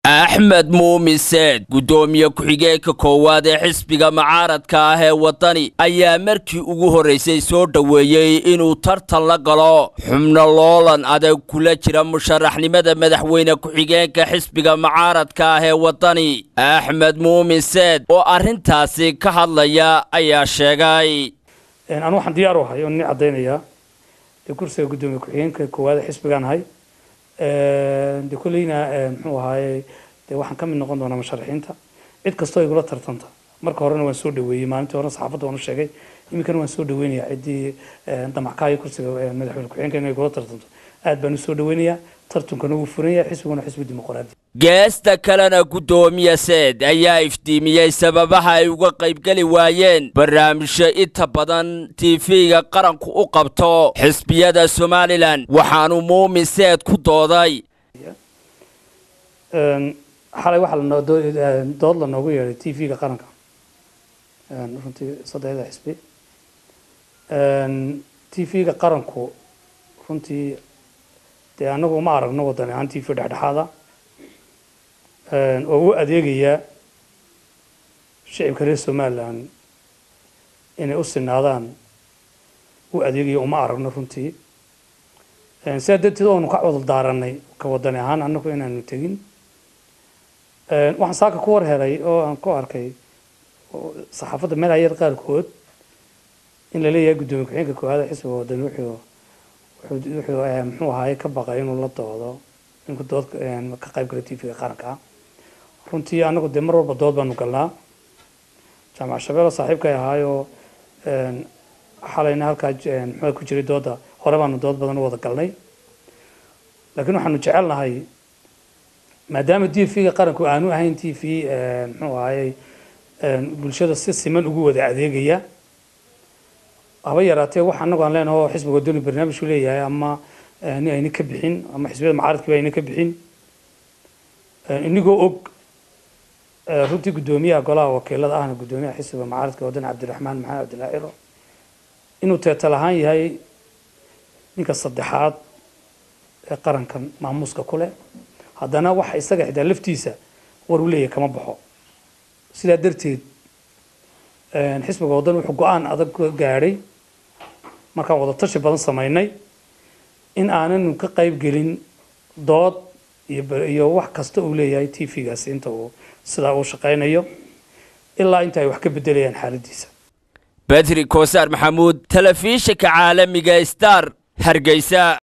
axmed muumin seed guddoomiye ku-xigeenka koowaad ee xisbiga mucaaradka ah ee waddani ayaa markii ugu horraysay soo dhoweeyey inuu tartan la galo xubno loolan adag kula jira musharaxnimada madaxweyne ku-xigeenka xisbiga mucaaradka ah ee waddani axmed muumin seed oo arrintaasi ka hadlaya ayaa sheegay anu waxaan diyaar u ahay oo nin caddaynayaa dee kursiga guddoomiye ku-xigeenka koowaad ee xisbigaan ahay de kolleyna muxuu ahaaye dee waxaan ka mid noqon doonaa musharaxiinta cid kastoo igula tartanta marka horena waan soo dhaweeyey maalintii hore saxaafadda waan u sheegay iminkana waan soo dhaweynayaa ciddii damackaaya kursiga madaxweyne ku-xigeenka inay igula tartanto aad baan u soo dhaweynayaa tartunkana wuu furan yahay xisbiguna xisbi dimuqraadi geesta kalena guddoomiye seed ayaa iftiimiyey sababaha ay uga qaybgeli waayeen barnaamijyo inta badan tv-ga qaranku u qabto xisbiyada somalilan waxaanu muumin seed ku dooday xalay waxaa dood la noogu yeedhay t v-ga qaranka runtii saddexda xisbi t v-ga qaranku runtii dee anagu uma aragno waddan ahaan t v dhexdhexaada oo u adeegaya shicibka reer somalilan inay u sinaadaan u adeegaya uma aragno runtii sidaa darteed oonu ka codol daaranay ka wadani ahaan anagu inaanu tegin waxaan saaka ku war helay oo aan ku arkay saxaafadda meelaayada qaarkood in la leeyahay guddoomiye ku-xigeenka koowaada xisbiga wadani wuxuu wuxuu muxuu ahaaye ka baqay inuu la doodo inku dood ka qayb gala t v-ga qaranka runtii anagu dee mar walba dood baanu galnaa jaamac shabeelo saaxiibkay ahaayoo xalayna halkaa muxuu ku jiray dooda hore baanu dood badan u wada galnay laakiin waxaanu jecelnahay maadaama t v-ga qaranku aanu ahayn t v muxuu ahaaye bulshada si siman ugu wada adeegaya haba yaraatee wax anagu aan leenaho xisbiga wadani barnaamijku leeyahay ama ni ayna ka bixin ama xisbiyada mucaaradkiiba ayna ka bixin inigoo og runtii guddoomiyaha golaha wakiilada ahna guddoomiyaha xisbiga mucaaradka wadani cabdiraxmaan maxamed cabdillah ciro inuu teetal ahaan yahay ninka saddexaad ee qarankan maamuuska ku leh haddana waxa isaga xitaa laftiisa war uu leeyahay kama baxo sidaa darteed xisbiga waddan wuxuu go-aan adag gaadhay markaan wada tashi badan samaynay in aananu ka qayb gelin dood iyo wax kasta uu leeyahay t v-gaasi inta uu sidaa uu shaqaynayo ilaa inta ay wax ka bedelayaan xaaladiisa bedri koosaar maxamuud telefishinka caalamiga star hargeysa